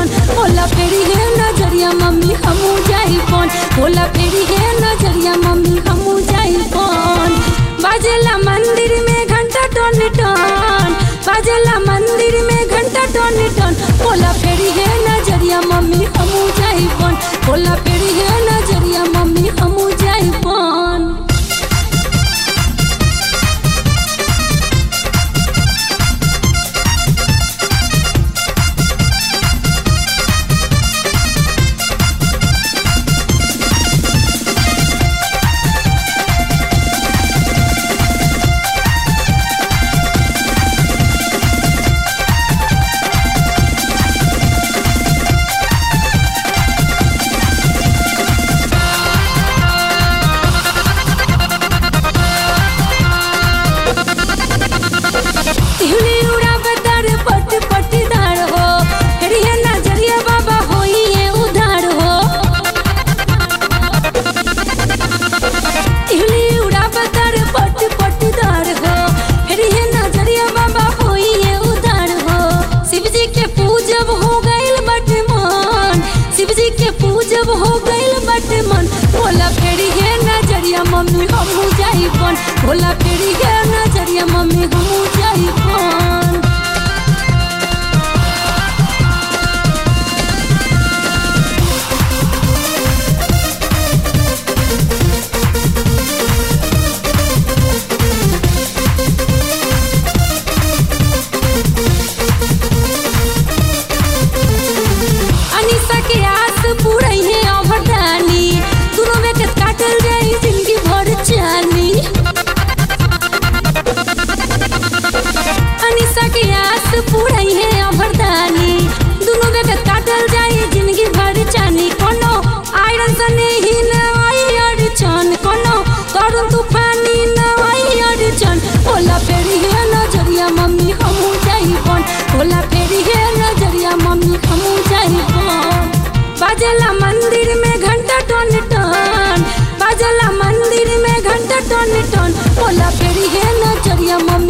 टन बोला फेरी है नजरिया मम्मी हमू जाई कौन बोला फेरी है नजरिया मम्मी हमू जाई कौन बाजेला मंदिर में घंटा टन टन बाजेला मंदिर में घंटा टन टन बोला फेरी है नजरिया मम्मी हमू जाई कौन बोला फेरी है नजरिया मम्मी हमू जाई कौन तिहली उड़ावे दर पट पट दार हो फिर ये नजरिया बाबा होई ये उधार हो तिहली उड़ावे दर पट पट दार हो फिर ये नजरिया बाबा होई ये उधार हो शिव जी के पूजब हो गइल बट मन शिव जी के पूजब हो गइल बट मन बोला फेरी है नजरिया मम्मी हमू जाई कौन बोला फेरी है नजरिया मम्मी हमू जाई कौन अनिसा के आस पूरई है अवरदानी दोनों में के काटल जाई जिंदगी भर जानी अनिसा के आस पूरई है अवरदानी दोनों में के काटल जाई जिंदगी भर जानी कोनो आयरन सने ही न आई अड़चन कोनो तरुण तूफानी न आई अड़चन बोला फेरी है नजरिया मम्मी हमू जाई कौन बोला फेरी है नजरिया मम्मी हमू जाई कौन बाजला मंदिर में घंटा टन टन बाजला मंदिर में घंटा टन टन बोला फेरी है नजरिया मम्मी